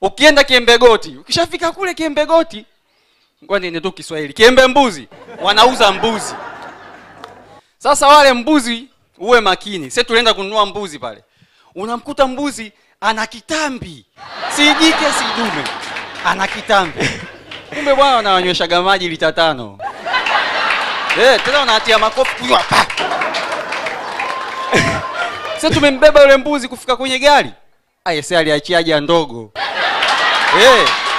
ukienda kiembegoti ukishafika kule kiembegoti ngoja niende tu kiswahili kiembe mbuzi wanauza mbuzi sasa wale mbuzi uwe makini sasa tulienda kununua mbuzi pale unamkuta mbuzi ana kitambi si jike si dume ana kitambi kumbe bwana wanawanyweshaga maji lita tano eh tena unatia makofi kunywa pa sasa tumembeba yule mbuzi kufika kwenye gari ayese aliachiaja ndogo eh